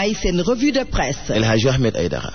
may seen revue de presse El Hadji Ahmed Aïdara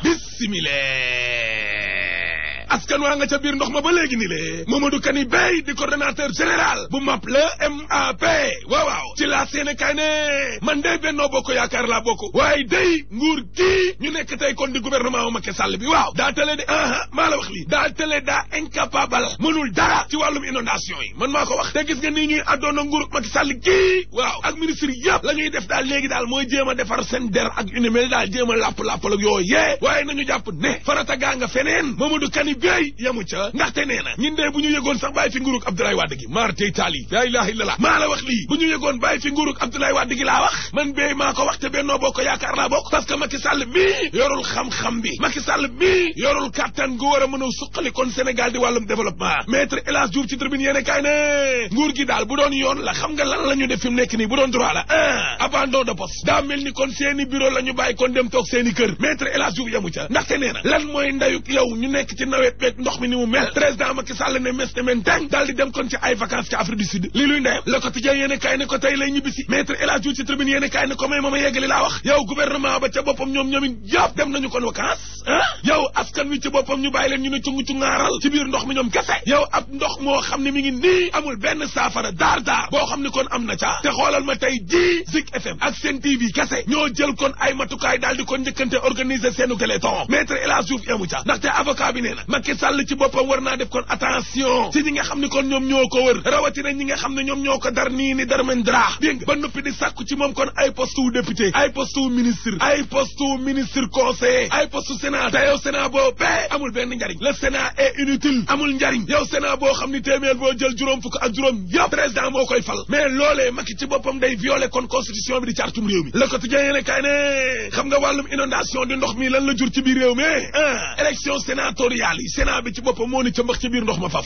bismillah askan waa nga ca biir ndox ma ba léegi ni le Mamadou Kani Bey di coordonnateur général bu MAP le MAP waaw waaw ci laa seene kay ne man day Benno Bokk Yaakaar laa bokk waaye day nguur gii ñu nekk tey kon di gouvernement wu Macky Sall bi waaw daa tale de aha maa la wax lii daa tale daa incapable mënul dara ci wàllum inondation yi man maa ko wax te gis nga nii ñuy addoona nguur Macky Sall gii waaw ak ministre yëpp la ñuy def daal léegi daal mooy jéem a defar seen der ak une mel daal jéem a làpp-làppal ak yooyu yee waaye nañu jàpp ne farata gaa nga feneen Mamadou Kani Bey yamu ca ndaxte nee na ñun de bu ñu yëgoon sax bàyyi fi nguurug Abdoulaye Wade gi maar tey taali laa ilaha illallah maa la wax lii bu ñu yëgoon bàyyi fi nguurug Abdoulaye Wade gi laa wax man Bey maa ko wax te Benno Bokk Yaakaar laa bokk parce que Macky Sall mii yorul xam-xam bi Macky Sall mii yorul kàttan gu war a mën a suqali kon Sénégal di wàllum développement maître El Hadji Diouf ci tribune yéene kaay ne nguur gi daal bu doon yoon la xam nga lan la ñu def fi mu nekk nii bu doon droit la ah abandon de poste daa mel ni kon seeni bureau la ñu bàyyi kon dem toog seeni kër maître El Hadji Diouf yamu ca ndaxte nee na lan mooy ndayuk yow ñu nekk ci nawet beeg ndox mi ni mu mel président Macky Sall ne mes ne men teng daal di dem kon ci ay vacances ci Afrique du Sud li luy ndeyam le quotidien yéene kaay ne ko tey lay ñibbisi maître El Hadji Diouf ci tribune yéene kaay ne ko may ma ma yeggali laa wax yow gouvernement ba ca boppam ñoom ñoomin yëpp dem nañu kon vacances ah yow askan wi ci boppam ñu bàyyi leen ñu ne cungu cu ngaaral ci biir ndox mi ñoom kese yow ab ndox moo xam ne mi ngi nii amul benn saafara daar daar boo xam ne kon am na ca te xoolal ma tey ji Zik FM ak Sen TV kese ñoo jël kon ay matukaay daal di kon njëkkante organiser seenu téléthon maître El Hadji Diouf yamu ca ndaxte avocat bi nee na Macky Sall ci boppam war naa def kon attention ci ñi nga xam ne kon ñoom ñoo ko wër rawatina ñi nga xam ne ñoom ñoo ko dar nii ni dar men dra dégg nga ba noppi di sàkku ci moom kon ay poste wu député ay poste wu ministre ay poste wu ministre conseiller ay poste sénat te yow sénat boo bee amul benn njariñ le sénat est inutile amul njariñ yow sénat boo xam ni téeméer boo jël juróom fukk ak juróom yëpp président moo koy fal mais loolee Macky ci boppam day violer kon constitution bi di cartum réew mi le quotidien yéene kaay ne xam nga wàllum inondation di ndox mi lan la jur ci biir réew mi ah élection sénatoriale yi sénat bi ci boppam moo ni ca mbax ci biir ndox ma faf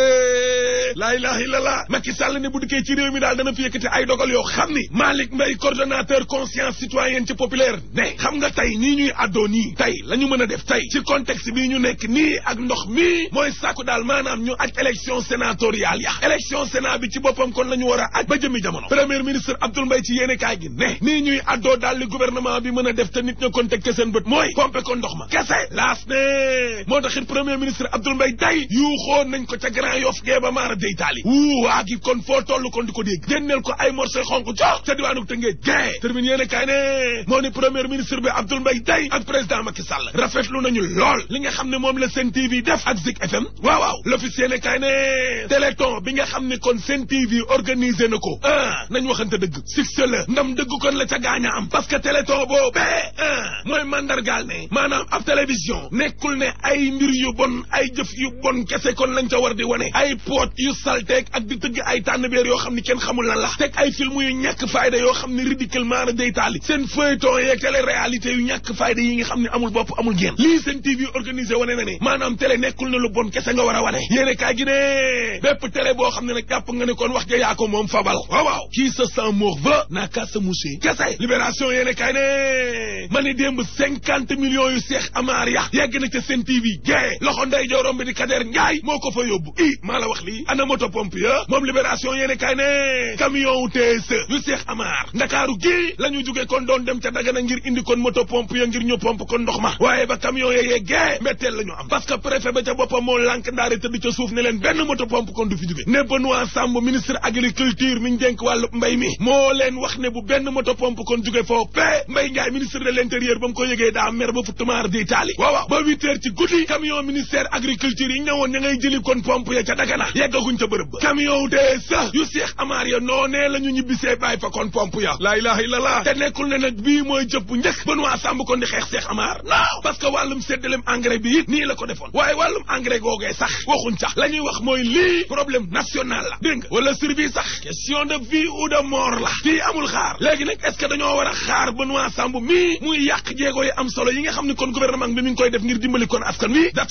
laa ilaha illallah Macky Sall ne bu dikkee ci réew mi daal dana fi yëkkati ay dogal yoo xam ni Malick Mbaye coordonnateur conscience citoyenne ci populaire ne xam nga tey nii ñuy addoo nii tey la ñu mën a def tey ci contexte bii ñu nekk nii ak ndox mi mooy sàkku daal maanaam ñu aj élection sénatoriale ya élection sénat bi ci boppam kon la ñu war a aj ba jëmi jamono premier ministre Abdoul Mbaye ci yéene kaay gi ne nii ñuy addoo daal li gouvernement bi mën a def te nit ña kon teg ke seen bët mooy pompe ko ndox ma kese laas ne moo taxit premier ministre Abdoul Mbaye day yuuxoon nañ ko ca Grand Yoff gee ba maara dey taali wuu waa gi kon foo toll kon di ko dégg génneel ko ay morceau xonk jox ca diwaanu Tëngéej gee termine yéene kaay ne moo ni premier ministre bi Abdoul Mbaye day ak président Macky Sall rafetlu nañu lool li nga xam ne moom la Sen TV def ak Zik FM waaw waaw l'office yéene kaay ne téléthon bi nga xam ne kon Sen TV organisé na ko ah nañ waxante dëgg succès la ndam dëgg kon la ca gaaña am parce que téléthon boobee ah mooy mandargaal ne maanaam ab télévision nekkul ne ay mbir yu bon ay jëf yu bon kese kon lañ ca war di wane ay poot yu salteeg ak di tëgg ay tànnbeer yoo xam ni kenn xamul lan la teg ay film yu ñàkk fayda yoo xam ne ridiculement na day taali seen feuilleton yeeg télé réalité yu ñàkk fayda yi nga xam ne amul bopp amul génn lii seen TV organisé wane na ne maanaam télé nekkul ne lu bon kese nga war a wane yéene kaay gi ne bépp télé boo xam ne nag jàpp nga ne kon wax ja yaa ko moom fabal waaw waaw kii sa sang morveux n'a qu'à se moucher kese libération yéene kaay ne ma ni démb cinquante millions yu seex amaar ya yegg na ca seen TV gée loxo nday joorom bi di Kader Njaay moo ko fa yóbbu i maa la wax lii ana moto pompe ya moom libération yéene kaay ne camion wu TSE yu seex amaar ndakaaru gii la ñu jóge kon doon dem ca Dagana ngir indi kon moto pompe ya ngir ñu pompe kon ndox ma waaye ba camion ya yeggee mbetteel la ñu am parce que préfet ba ca boppam moo lànk ndaare tëdd ca suuf ne leen benn moto pompe kon du fi jóge ne Benoît Sambou ministre agriculture mi ñu dénk wàllu mbay mi moo leen wax ne bu benn moto pompe kon jóge foofu pe Mbay Njaay ministre de l'intérieur ba mu ko yëgee daa mer ba futtamaar di taali waaw waaw ba huit heures ci guddi camion ministère agriculture yi ñëwoon ña ngay jëli kon pompe ya ca Dagana yeggaguñ ca bërëb ba camion de sa yu seex amaar ya noonee la ñu ñibbisee bàyyi fa kon pompe ya laa ilaha illallah te nekkul ne nag bii mooy jëf bu njëkk Benoît Sambou kon di xeex seex amaar non parce que wàllum séddalem engrais bi it nii la ko defoon waaye wàllum engrais googee sax waxuñ sax la ñuy wax mooy lii problème national la dégg nga wala survie sax question de vie ou de mort la fii amul xaar léegi nag est ce que dañoo war a xaar Benoît Sambou mii muy yàq jéego yi am solo yi nga xam ne kon gouvernement bi mi ngi koy def ngir dimbali kon askan wi dat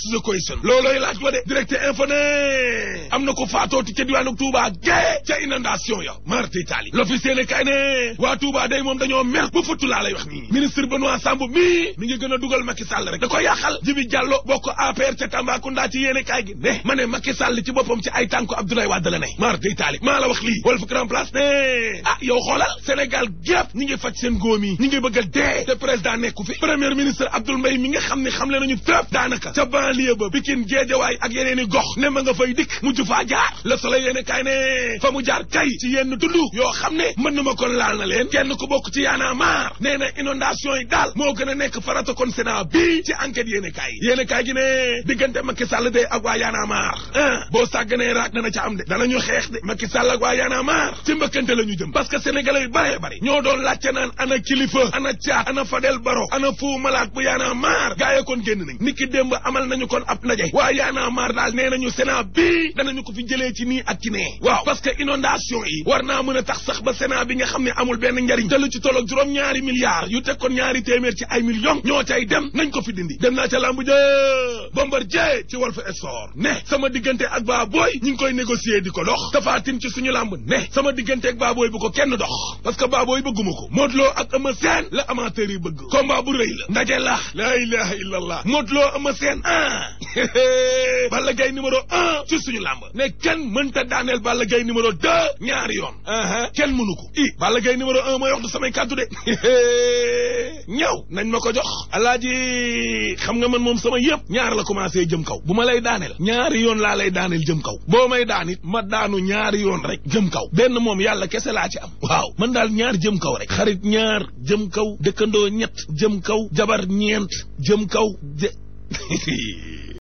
the question loolooy laaj wa de direct info ne am na ko faatooti ca diwaanu Touba gée ca inondation ya marti Italie l'officier ne kay ne waa Touba day moom dañoo mer ba futtu laa lay wax nii ministre Benoît Sambou mii mi ngi gën a dugal Macky Sall rek da ko yàqal Jibi Diallo bokk APR ca Tambacounda ci yéene kaay gi ne ma ne Macky Sall ci boppam ci ay tànku Abdoulaye Wade la ne marti Italie maa la wax lii Walf Grand Place ne ah yow xoolal Sénégal gépp ñi ngi faj seen góom yi ñi ngi bëgg a dee te président nekku fi premier ministre Abdoul Mbaye mi nga xam ne xam le nañu fépp daanaka ca banlieue ba Pikine Guédiawaye ak yeneen i gox ne ma nga fay dikk mujj faa jaar Le Soleil yéene kaay ne fa mu jaar kay ci yenn tund yoo xam ne mën na ma kon laal na leen kenn ku bokk ci yaana maar nee na inondation yi daal moo gën a nekk farata kon Sénat bii ci enquête yéene kaay yéene kaay gi ne diggante Macky Sall de ak waa yaana maar ah boo sàgganee raak dana ca am de danañu xeex de Macky Sall ak waa yaana maar ci mbëkkante la ñu jëm parce que sénégalais yu bëree bëri ñoo doon laajte naan ana kilifa ana caat ana Fadel Baro ana Fou Malade bu yaana maar gaa yi kon génn nañ niki démb amal nañu kon ab ndaje waa yaana maar daal nee nañu Sénat bii danañu ko fi jëlee ci nii ak ci nee waaw parce que inondation yi war naa mën a tax sax ba Sénat bi nga xam ne amul benn njariñ te lu ci tolloog juróom ñaari milliards yu teg kon ñaari téeméer ci ay millions ñoo cay dem nañ ko fi dindi dem naa ca lambu jë Bombardier ci Walf Sport ne sama diggante ak baa booy ñi ngi koy négocier di ko dox tafaatin ci suñu lamb ne sama diggante ak baa booy bu ko kenn dox parce que baa booy bëgguma ko Modou Lo ak Eumeu Sène la amateur yi bëgg combat bu rëy la ndaje la la ilaha illallah Modou Lo Eumeu Sène ah Balla Gaye numéro un ci suñu lamb ne kenn mënta daaneel Balla Gaye numéro deux ñaari yoon aa kenn mënu ko i Balla Gaye numéro un mooy wax du samay kàddu de ñëw nañ ma ko jox alaaji xam nga man moom sama yëpp ñaar la commencé jëm kaw bu ma lay daaneel ñaari yoon laa lay daaneel jëm kaw boo may daan it ma daanu ñaari yoon rek jëm kaw benn moom yàlla kese laa ci am waaw man daal ñaar jëm kaw rek xarit ñaar jëm kaw dëkkandoo ñett jëm kaw jabar ñeent jëm kaw